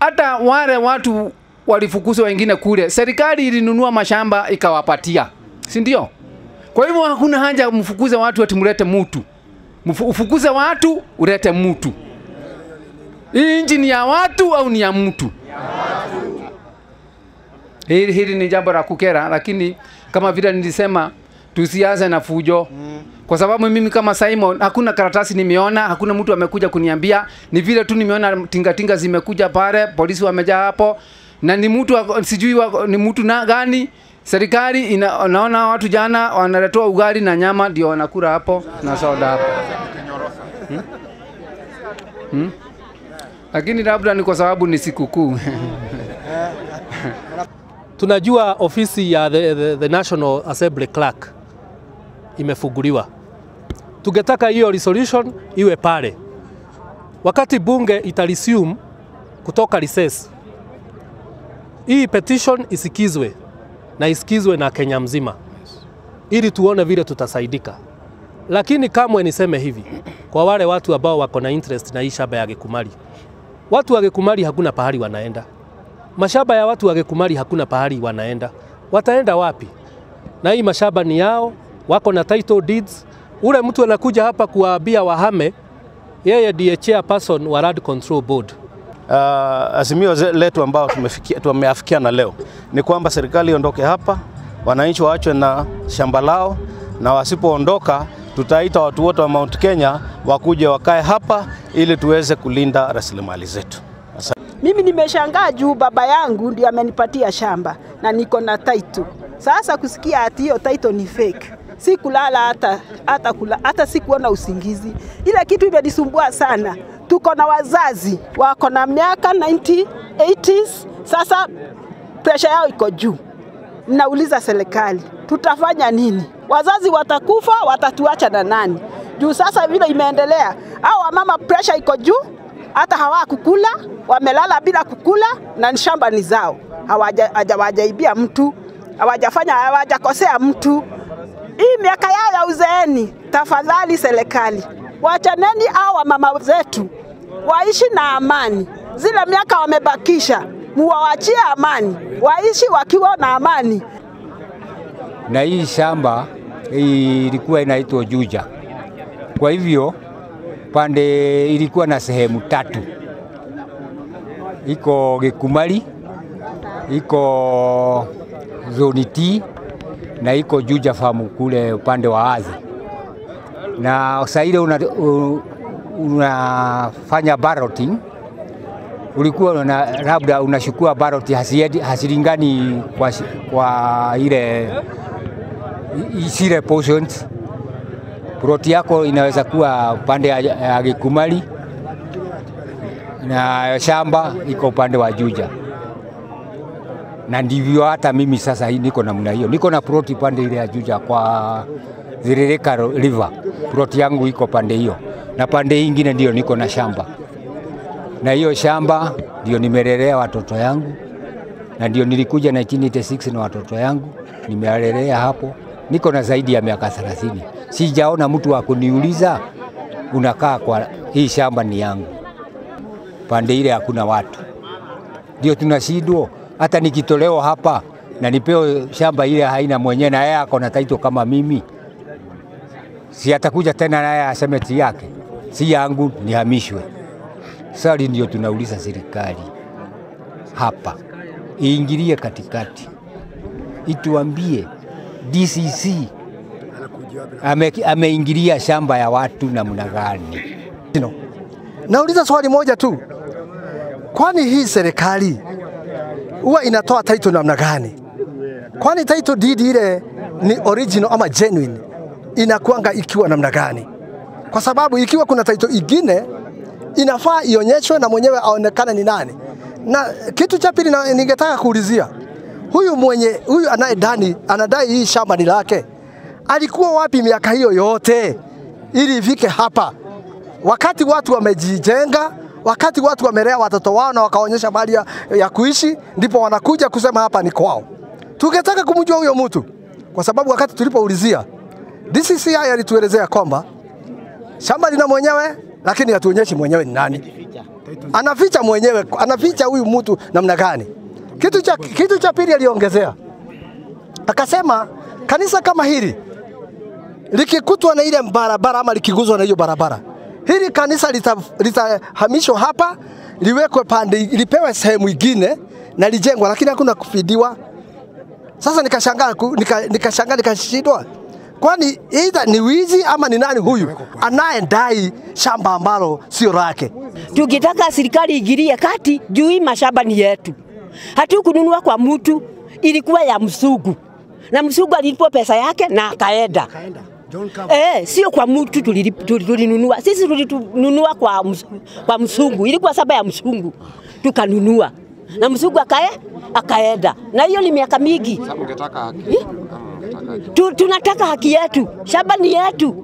hata wale watu walifukuzwa wengine kule, serikali ilinunua mashamba ikawapatia, si ndio? Kwa hivyo hakuna haja mfukuze watu ati mlete mutu, Mfu- ufukuze watu ulete mtu. Hii nchi ni ya watu au ni ya mtu? Hili, hili ni jambo la kukera, lakini kama vile nilisema tusianze na fujo kwa sababu mimi kama Simon hakuna karatasi nimeona, hakuna mtu amekuja kuniambia. Ni vile tu nimeona tingatinga zimekuja pale, polisi wamejaa hapo, na ni mtu wako- sijui wako- ni mtu na gani. Serikali ina, naona watu jana wanaletewa ugali na nyama ndio wanakula hapo na soda hapo hmm? Hmm? Lakini labda ni kwa sababu ni sikukuu Tunajua ofisi ya the, the, the National Assembly Clerk imefunguliwa. Tungetaka hiyo resolution iwe pale wakati bunge itaresume kutoka recess. Hii petition isikizwe na isikizwe na Kenya mzima, ili tuone vile tutasaidika. Lakini kamwe niseme hivi kwa wale watu ambao wako na interest na hii shamba ya Gĩkumari, watu wa Gĩkumari hakuna pahali wanaenda mashamba ya watu wa Gĩkumari hakuna pahali wanaenda. Wataenda wapi? Na hii mashamba ni yao, wako na title deeds. Ule mtu anakuja hapa kuwaambia wahame, yeye ndiye chairperson wa Land Control Board. Uh, azimio ze- letu ambao tumefikia tumeafikiana leo ni kwamba serikali iondoke hapa, wananchi waachwe na shamba lao, na wasipoondoka tutaita watu wote wa Mount Kenya wakuje wakae hapa ili tuweze kulinda rasilimali zetu. Mimi nimeshangaa juu baba yangu ndio amenipatia shamba na niko na title. Sasa kusikia ati hiyo title ni fake, si kulala hata hata kula, hata si kuona usingizi. Ile kitu imenisumbua sana. Tuko na wazazi wako na miaka 90 80s, sasa presha yao iko juu. Nauliza serikali, tutafanya nini? Wazazi watakufa, watatuacha na nani? Juu sasa vile imeendelea, au wamama presha iko juu, hata hawakukula, wamelala bila kukula, na shamba ni zao, Hawaja- hawajaibia mtu, hawajafanya, hawajakosea mtu. Hii miaka yao ya uzeeni, tafadhali serikali, wachaneni hao wamama zetu waishi na amani. Zile miaka wamebakisha, muwawachie amani, waishi wakiwa na amani. na hii shamba ilikuwa inaitwa Juja. Kwa hivyo pande ilikuwa na sehemu tatu, iko Gĩkumari, iko zoni T na iko Juja farm kule upande wa Athi, na saa ile una, u- unafanya balloting ulikuwa una, labda unachukua ballot hasiendi- hasilingani kwa, shi- kwa ile i- zile portions. Ploti yako inaweza kuwa upande ya, ya Gĩkumari na shamba iko upande wa Juja, na ndivyo hata mimi sasa hii niko namna hiyo, niko na ploti pande ile ya Juja kwa Ziririka River, ploti yangu iko pande hiyo, na pande hii ingine ndio niko na shamba na hiyo shamba ndio nimelelea watoto yangu, na ndio nilikuja 1986 na watoto yangu nimelelea hapo. Niko na zaidi ya miaka 30, sijaona mtu wa kuniuliza unakaa kwa hii shamba ni yangu. Pande ile hakuna watu, ndio tunashindwa. Hata nikitolewa hapa na nipewe shamba ile haina mwenyewe, na yeye ako na taito kama mimi, si atakuja tena naye aseme ti yake si yangu, nihamishwe. Swali ndio tunauliza serikali hapa iingilie katikati, ituambie DCC ame, ameingilia shamba ya watu namna gani? No. Nauliza swali moja tu, kwani hii serikali huwa inatoa title namna gani? Kwani title deed ile ni original ama genuine inakuanga ikiwa namna gani? Kwa sababu ikiwa kuna title ingine inafaa ionyeshwe na mwenyewe aonekane ni nani. Na kitu cha pili na- ningetaka kuulizia huyu mwenye huyu anayedani anadai hii shamba ni lake, alikuwa wapi miaka hiyo yote ili ifike hapa? wakati watu wamejijenga, wakati watu wamelea watoto wao na wakaonyesha mali ya, ya kuishi, ndipo wanakuja kusema hapa ni kwao. Tungetaka kumjua huyo mtu, kwa sababu wakati tulipoulizia DCCI alituelezea kwamba shamba lina mwenyewe, lakini hatuonyeshi mwenyewe ni nani. anaficha mwenyewe, anaficha huyu mtu namna gani? Kitu cha, kitu cha pili aliongezea akasema, kanisa kama hili likikutwa na ile barabara ama likiguzwa na hiyo barabara, hili kanisa litahamishwa lita hapa liwekwe pande, lipewe sehemu ingine na lijengwa, lakini hakuna kufidiwa. Sasa nikashangaa nika, nikashangaa nikashindwa, kwani either ni wizi ama ni nani huyu anayedai shamba ambalo sio lake? Tukitaka serikali igirie kati juu hii mashamba ni yetu, hatukununua kwa mtu, ilikuwa ya msugu na msugu alilipo pesa yake na akaenda. Eh, sio kwa mtu tulinunua. Sisi tulinunua kwa, ms, kwa msungu, ilikuwa saba ya msungu tukanunua na msungu akae akaenda, na hiyo ni miaka mingi. Tu, tunataka haki yetu, shamba ni yetu.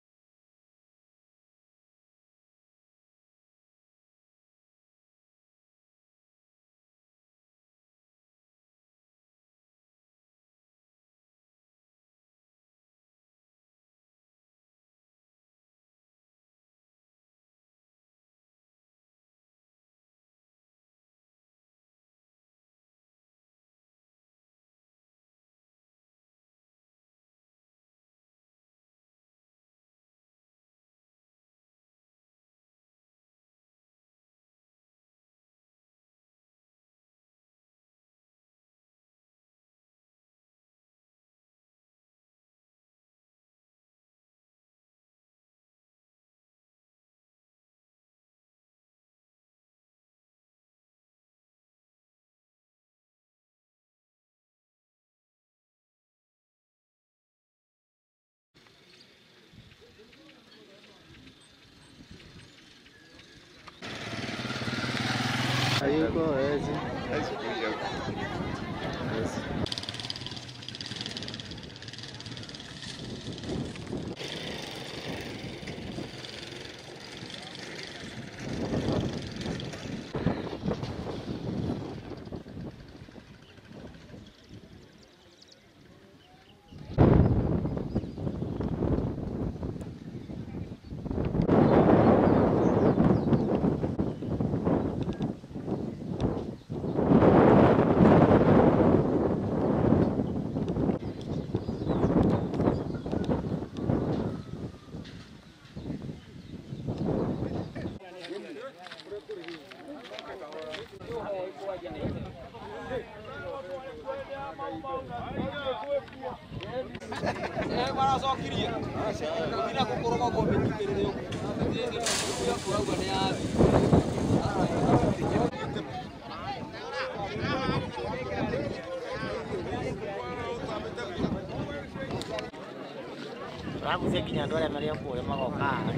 Raguze nginya andũ arĩa marĩ o kũrĩa magoka haha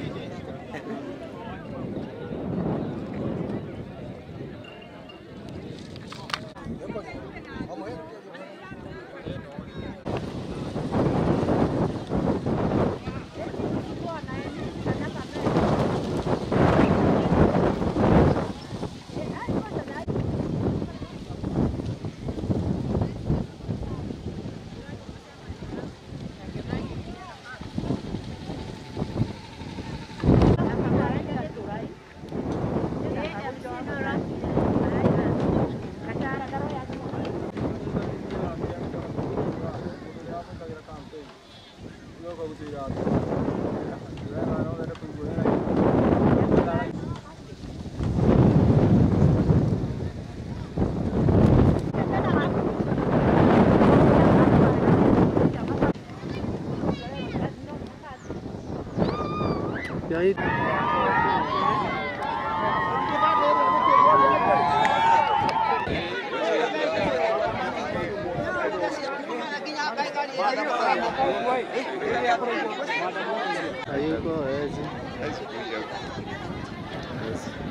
Hayuko hawezi.